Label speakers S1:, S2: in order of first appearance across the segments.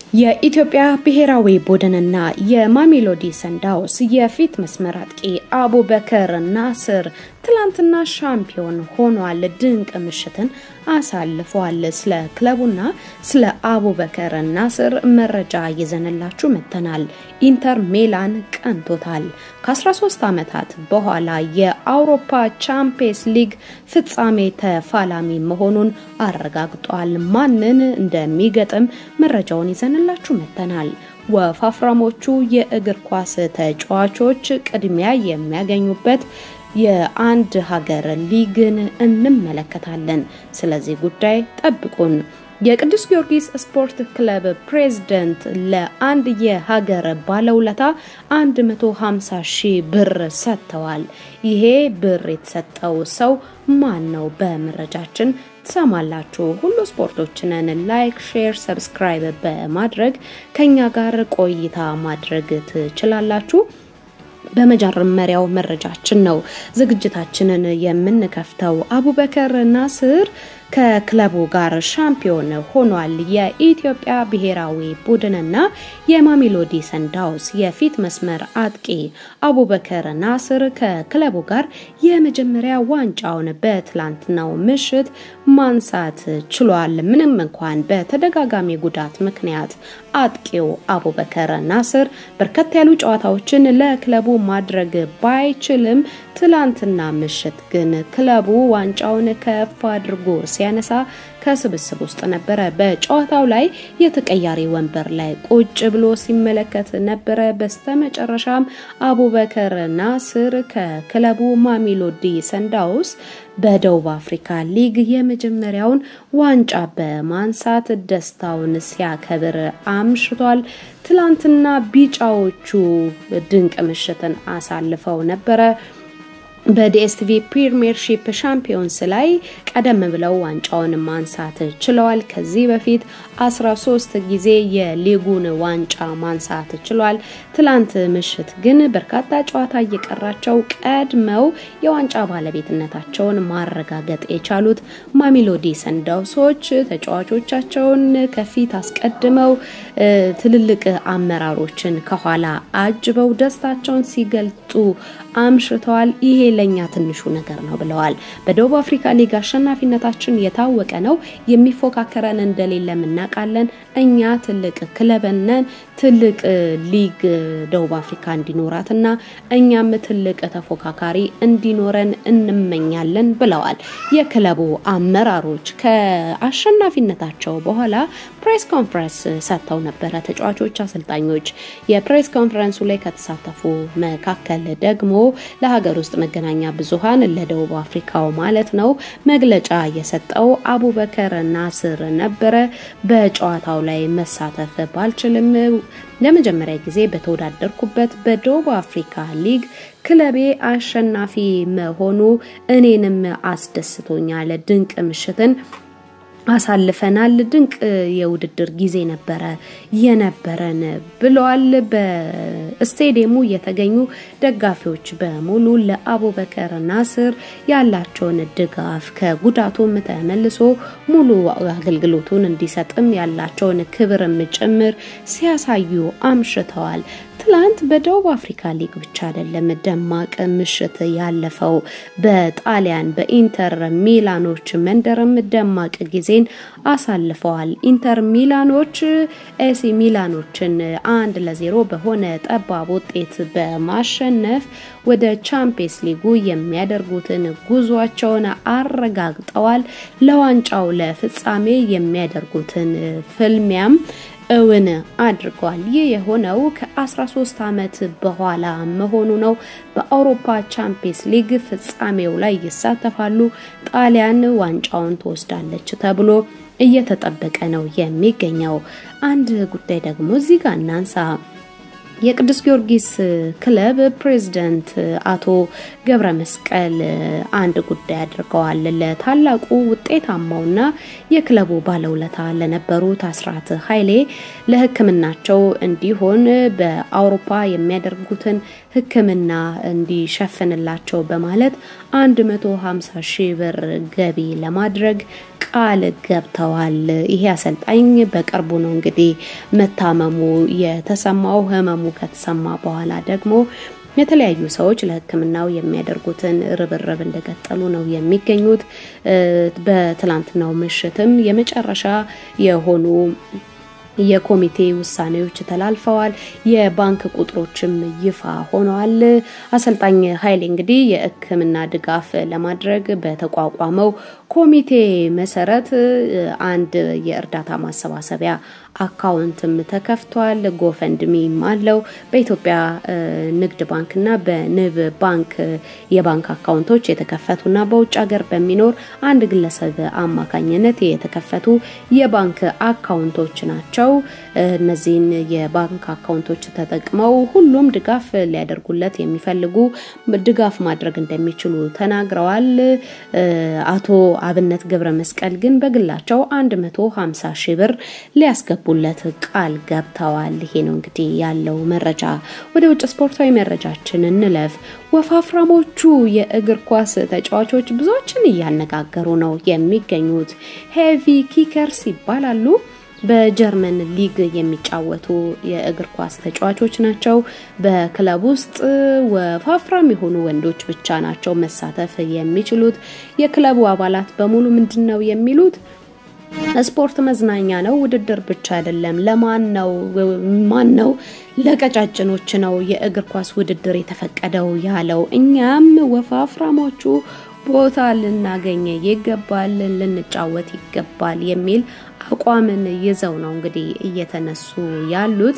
S1: የኢትዮጵያ ብሔራዊ ቡድንና የማሜሎዲ ሰንዳውስ የፊት መስመር አጥቂ አቡበከር ናስር ትላንትና ሻምፒዮን ሆኗል። ድንቅ ምሽትን አሳልፈዋል። ስለ ክለቡና ስለ አቡበከር ናስር መረጃ ይዘንላችሁ መጥተናል። ኢንተር ሚላን ቀንቶታል። ከ13 ዓመታት በኋላ የአውሮፓ ቻምፒየንስ ሊግ ፍጻሜ ተፋላሚ መሆኑን አረጋግጧል። ማንን እንደሚገጥም መረጃውን ይዘንላችሁ መጥተናል። ወፋፍራሞቹ የእግር ኳስ ተጫዋቾች ቅድሚያ የሚያገኙበት የአንድ ሀገር ሊግን እንመለከታለን። ስለዚህ ጉዳይ ጠብቁን። የቅዱስ ጊዮርጊስ ስፖርት ክለብ ፕሬዝደንት ለአንድ የሀገር ባለውለታ 150 ሺህ ብር ሰጥተዋል። ይሄ ብር የተሰጠው ሰው ማን ነው? በመረጃችን ትሰማላችሁ። ሁሉ ስፖርቶችንን ላይክ፣ ሼር፣ ሰብስክራይብ በማድረግ ከኛ ጋር ቆይታ ማድረግ ትችላላችሁ። በመጀመሪያው መረጃችን ነው ዝግጅታችንን የምንከፍተው። አቡበከር ናስር ከክለቡ ጋር ሻምፒዮን ሆኗል። የኢትዮጵያ ብሔራዊ ቡድንና የማሜሎዲ ሰንዳውስ የፊት መስመር አጥቂ አቡበከር ናስር ከክለቡ ጋር የመጀመሪያ ዋንጫውን በትላንትናው ምሽት ማንሳት ችሏል። ምንም እንኳን በተደጋጋሚ ጉዳት ምክንያት አጥቂው አቡበከር ናስር በርከት ያሉ ጨዋታዎችን ለክለቡ ማድረግ ባይችልም ትላንትና ምሽት ግን ክለቡ ዋንጫውን ከፍ አድርጎ ሲያነሳ ከስብስብ ውስጥ ነበረ። በጨዋታው ላይ የተቀያሪ ወንበር ላይ ቁጭ ብሎ ሲመለከት ነበረ። በስተመጨረሻም አቡበከር ናስር ከክለቡ ማሜሎዲ ሰንዳውስ በደቡብ አፍሪካ ሊግ የመጀመሪያውን ዋንጫ በማንሳት ደስታውን ሲያከብር አምሽቷል። ትላንትና ቢጫዎቹ ድንቅ ምሽትን አሳልፈው ነበረ። በዲኤስቲቪ ፕሪሚየርሺፕ ሻምፒዮንስ ላይ ቀደም ብለው ዋንጫውን ማንሳት ችለዋል። ከዚህ በፊት 13 ጊዜ የሊጉን ዋንጫ ማንሳት ችሏል። ትላንት ምሽት ግን በርካታ ጨዋታ እየቀራቸው ቀድመው የዋንጫ ባለቤትነታቸውን ማረጋገጥ የቻሉት ማሜሎዲ ሰንዳውሶች ተጫዋቾቻቸውን ከፊት አስቀድመው ትልልቅ አመራሮችን ከኋላ አጅበው ደስታቸውን ሲገልጡ አምሽተዋል። ይሄ ለኛ ትንሹ ነገር ነው ብለዋል። በደቡብ አፍሪካ ሊግ አሸናፊነታችን የታወቀ ነው። የሚፎካከረን እንደሌለ እናውቃለን። እኛ ትልቅ ክለብነን ትልቅ ሊግ ደቡብ አፍሪካ እንዲኖራትና እኛም ትልቅ ተፎካካሪ እንዲኖረን እንመኛለን ብለዋል። የክለቡ አመራሮች ከአሸናፊነታቸው በኋላ ፕሬስ ኮንፈረንስ ሰጥተው ነበረ። ተጫዋቾች፣ አሰልጣኞች የፕሬስ ኮንፈረንሱ ላይ ከተሳተፉ መካከል ደግሞ ለሀገር ውስጥ መገናኛ ብዙሃን ለደቡብ አፍሪካው ማለት ነው መግለጫ የሰጠው አቡበከር ናስር ነበረ። በጨዋታው ላይ መሳተፍ ባልችልም ለመጀመሪያ ጊዜ በተወዳደርኩበት በደቡብ አፍሪካ ሊግ ክለቤ አሸናፊ መሆኑ እኔንም አስደስቶኛል። ድንቅ ምሽትን አሳልፈናል። ድንቅ የውድድር ጊዜ ነበረ የነበረን ብለዋል። በስቴዲየሙ የተገኙ ደጋፊዎች በሙሉ ለአቡበከር ናስር ያላቸውን ድጋፍ ከጉዳቱም ተመልሶ ሙሉ አገልግሎቱን እንዲሰጥም ያላቸውን ክብርም ጭምር ሲያሳዩ አምሽተዋል። ትላንት በደቡብ አፍሪካ ሊግ ብቻ አይደለም ደማቅ ምሽት ያለፈው። በጣሊያን በኢንተር ሚላኖች መንደርም ደማቅ ጊዜን አሳልፈዋል። ኢንተር ሚላኖች ኤሲ ሚላኖችን አንድ ለዜሮ በሆነ ጠባብ ውጤት በማሸነፍ ወደ ቻምፒየንስ ሊጉ የሚያደርጉትን ጉዟቸውን አረጋግጠዋል። ለዋንጫው ለፍጻሜ የሚያደርጉትን ፍልሚያም እውን አድርጓል። ይህ የሆነው ከ13 ዓመት በኋላ መሆኑ ነው። በአውሮፓ ቻምፒየንስ ሊግ ፍጻሜው ላይ ይሳተፋሉ። ጣሊያን ዋንጫውን ትወስዳለች ተብሎ እየተጠበቀ ነው የሚገኘው። አንድ ጉዳይ ደግሞ እዚህ ጋር እናንሳ። የቅዱስ ጊዮርጊስ ክለብ ፕሬዝዳንት አቶ ገብረ መስቀል አንድ ጉዳይ አድርገዋል። ለታላቁ ውጤታማውና የክለቡ ባለውለታ ለነበሩት አስራት ኃይሌ ለሕክምናቸው እንዲሆን በአውሮፓ የሚያደርጉትን ሕክምና እንዲሸፍንላቸው በማለት 150 ሺህ ብር ገቢ ለማድረግ ቃል ገብተዋል። ይሄ አሰልጣኝ በቅርቡ ነው እንግዲህ መታመሙ የተሰማው። ህመሙ ከተሰማ በኋላ ደግሞ የተለያዩ ሰዎች ለሕክምናው የሚያደርጉትን ርብርብ እንደቀጠሉ ነው የሚገኙት። በትላንትናው ምሽትም የመጨረሻ የሆኑ የኮሚቴ ውሳኔዎች ተላልፈዋል። የባንክ ቁጥሮችም ይፋ ሆነዋል። አሰልጣኝ ኃይሌ እንግዲህ የሕክምና ድጋፍ ለማድረግ በተቋቋመው ኮሚቴ መሰረት አንድ የእርዳታ ማሰባሰቢያ አካውንትም ተከፍቷል። ጎፈንድሚም አለው። በኢትዮጵያ ንግድ ባንክና በንብ ባንክ የባንክ አካውንቶች የተከፈቱና በውጭ ሀገር በሚኖር አንድ ግለሰብ አማካኝነት የተከፈቱ የባንክ አካውንቶች ናቸው። እነዚህን የባንክ አካውንቶች ተጠቅመው ሁሉም ድጋፍ ሊያደርጉለት የሚፈልጉ ድጋፍ ማድረግ እንደሚችሉ ተናግረዋል። አቶ አብነት ገብረ መስቀል ግን በግላቸው 150 ሺህ ብር ሊያስገቡለት ቃል ገብተዋል። ይሄ ነው እንግዲህ ያለው መረጃ። ወደ ውጭ ስፖርታዊ መረጃችን እንለፍ። ወፋፍራሞቹ የእግር ኳስ ተጫዋቾች ብዙዎችን እያነጋገሩ ነው የሚገኙት። ሄቪ ኪከርስ ይባላሉ። በጀርመን ሊግ የሚጫወቱ የእግር ኳስ ተጫዋቾች ናቸው። በክለብ ውስጥ ወፋፍራም የሆኑ ወንዶች ብቻ ናቸው መሳተፍ የሚችሉት። የክለቡ አባላት በሙሉ ምንድን ነው የሚሉት? ስፖርት መዝናኛ ነው፣ ውድድር ብቻ አይደለም። ለማን ነው ማን ነው ለቀጫጭኖች ነው የእግር ኳስ ውድድር የተፈቀደው ያለው? እኛም ወፋፍራሞቹ ቦታ ልናገኘ ይገባል፣ ልንጫወት ይገባል የሚል አቋምን ይዘው ነው እንግዲህ እየተነሱ ያሉት።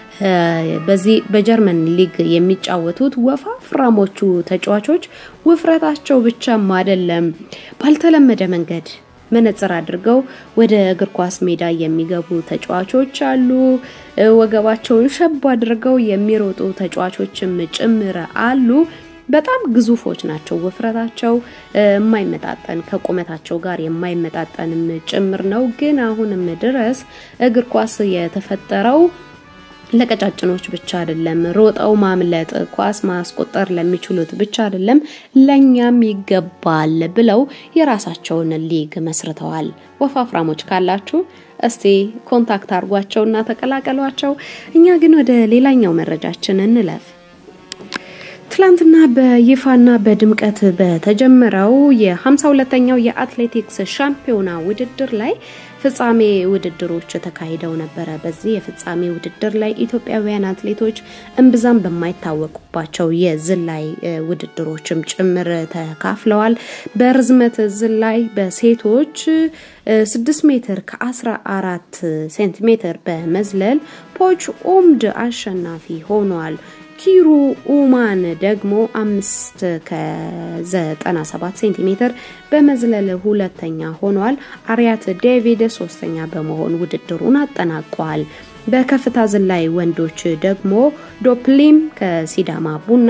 S1: በዚህ በጀርመን ሊግ የሚጫወቱት ወፋፍራሞቹ ተጫዋቾች ውፍረታቸው ብቻም አይደለም፣ ባልተለመደ መንገድ መነጽር አድርገው ወደ እግር ኳስ ሜዳ የሚገቡ ተጫዋቾች አሉ። ወገባቸውን ሸብ አድርገው የሚሮጡ ተጫዋቾችም ጭምር አሉ። በጣም ግዙፎች ናቸው። ውፍረታቸው የማይመጣጠን ከቁመታቸው ጋር የማይመጣጠንም ጭምር ነው። ግን አሁንም ድረስ እግር ኳስ የተፈጠረው ለቀጫጭኖች ብቻ አይደለም። ሮጠው ማምለጥ፣ ኳስ ማስቆጠር ለሚችሉት ብቻ አይደለም፣ ለኛም ይገባል ብለው የራሳቸውን ሊግ መስርተዋል። ወፋፍራሞች ካላችሁ እስቲ ኮንታክት አድርጓቸውና ተቀላቀሏቸው። እኛ ግን ወደ ሌላኛው መረጃችን እንለፍ። ትላንትና በይፋና በድምቀት በተጀመረው የ52ኛው የአትሌቲክስ ሻምፒዮና ውድድር ላይ ፍጻሜ ውድድሮች ተካሂደው ነበረ። በዚህ የፍጻሜ ውድድር ላይ ኢትዮጵያውያን አትሌቶች እምብዛም በማይታወቁባቸው የዝላይ ውድድሮችም ጭምር ተካፍለዋል። በርዝመት ዝላይ በሴቶች 6 ሜትር ከ14 ሴንቲሜትር በመዝለል ፖች ኦምድ አሸናፊ ሆኗል። ኪሩ ኡማን ደግሞ አምስት ከ97 ሴንቲሜትር በመዝለል ሁለተኛ ሆኗል። አርያት ዴቪድ ሶስተኛ በመሆን ውድድሩን አጠናቋል። በከፍታ ዝላይ ወንዶች ደግሞ ዶፕሊም ከሲዳማ ቡና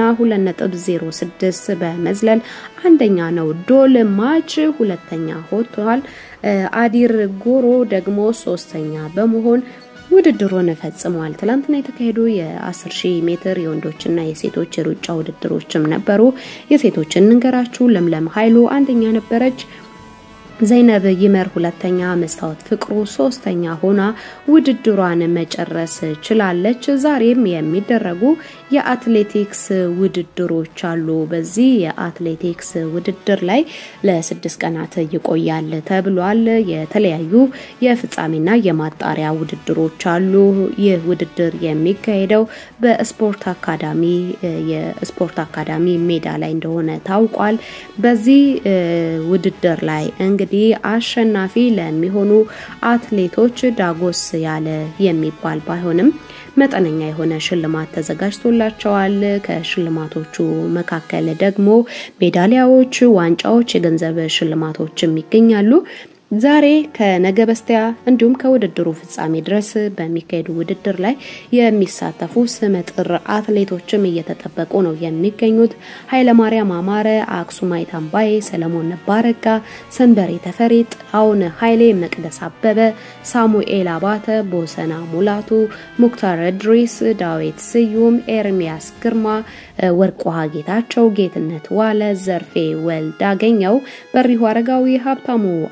S1: 2.06 በመዝለል አንደኛ ነው። ዶል ማች ሁለተኛ ሆቷል። አዲር ጎሮ ደግሞ ሶስተኛ በመሆን ውድድሩን ፈጽመዋል። ትላንትና የተካሄዱ የ10 ሺህ ሜትር የወንዶችና የሴቶች የሩጫ ውድድሮችም ነበሩ። የሴቶችን እንገራችሁ። ለምለም ኃይሉ አንደኛ ነበረች። ዘይነብ ይመር ሁለተኛ፣ መስታወት ፍቅሩ ሶስተኛ ሆና ውድድሯን መጨረስ ችላለች። ዛሬም የሚደረጉ የአትሌቲክስ ውድድሮች አሉ። በዚህ የአትሌቲክስ ውድድር ላይ ለስድስት ቀናት ይቆያል ተብሏል። የተለያዩ የፍጻሜና የማጣሪያ ውድድሮች አሉ። ይህ ውድድር የሚካሄደው በስፖርት አካዳሚ የስፖርት አካዳሚ ሜዳ ላይ እንደሆነ ታውቋል። በዚህ ውድድር ላይ እንግዲህ አሸናፊ ለሚሆኑ አትሌቶች ዳጎስ ያለ የሚባል ባይሆንም መጠነኛ የሆነ ሽልማት ተዘጋጅቶላቸዋል። ከሽልማቶቹ መካከል ደግሞ ሜዳሊያዎች፣ ዋንጫዎች፣ የገንዘብ ሽልማቶችም ይገኛሉ። ዛሬ ከነገ በስቲያ እንዲሁም ከውድድሩ ፍጻሜ ድረስ በሚካሄዱ ውድድር ላይ የሚሳተፉ ስመጥር አትሌቶችም እየተጠበቁ ነው የሚገኙት። ኃይለማርያም አማረ፣ አክሱማይት አምባዬ፣ ሰለሞን ባረጋ፣ ሰንበሬ ተፈሪ፣ ጥላሁን ኃይሌ፣ መቅደስ አበበ፣ ሳሙኤል አባተ፣ ቦሰና ሙላቱ፣ ሙክታር እድሪስ፣ ዳዊት ስዩም፣ ኤርሚያስ ግርማ፣ ወርቅ ውሃ ጌታቸው፣ ጌትነት ዋለ፣ ዘርፌ ወልዳገኘው፣ በሪሁ አረጋዊ፣ ሀብታሙ አለሙ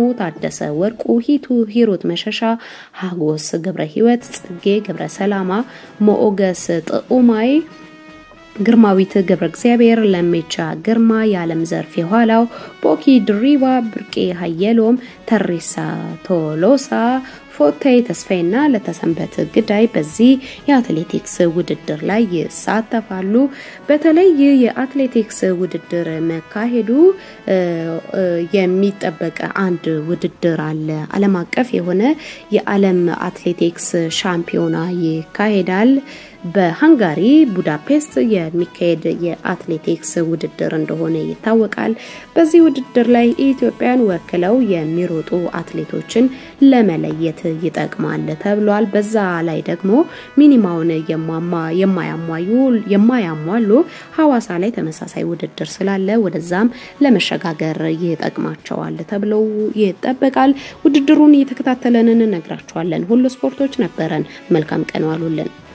S1: ታደሰ ወርቁ፣ ሂቱ ሂሩት መሸሻ፣ ሀጎስ ገብረ ህይወት፣ ጽጌ ገብረ ሰላማ፣ ሞኦገስ ጥዑማይ ግርማዊት ገብረ እግዚአብሔር፣ ለሜቻ ግርማ፣ የዓለም ዘርፍ የኋላው፣ ቦኪ ድሪባ፣ ብርቄ ሀየሎም፣ ተሪሳ ቶሎሳ ፎታይ ተስፋይና ለተሰንበት ግዳይ በዚህ የአትሌቲክስ ውድድር ላይ ይሳተፋሉ። በተለይ የአትሌቲክስ ውድድር መካሄዱ የሚጠበቅ አንድ ውድድር አለ። ዓለም አቀፍ የሆነ የዓለም አትሌቲክስ ሻምፒዮና ይካሄዳል። በሃንጋሪ ቡዳፔስት የሚካሄድ የአትሌቲክስ ውድድር እንደሆነ ይታወቃል። በዚህ ውድድር ላይ ኢትዮጵያን ወክለው የሚሮጡ አትሌቶችን ለመለየት ይጠቅማል ተብሏል። በዛ ላይ ደግሞ ሚኒማውን የማያሟሉ ሐዋሳ ላይ ተመሳሳይ ውድድር ስላለ ወደዛም ለመሸጋገር ይጠቅማቸዋል ተብለው ይጠበቃል። ውድድሩን እየተከታተለን እንነግራችኋለን። ሁሉ ስፖርቶች ነበረን። መልካም ቀን ዋሉልን።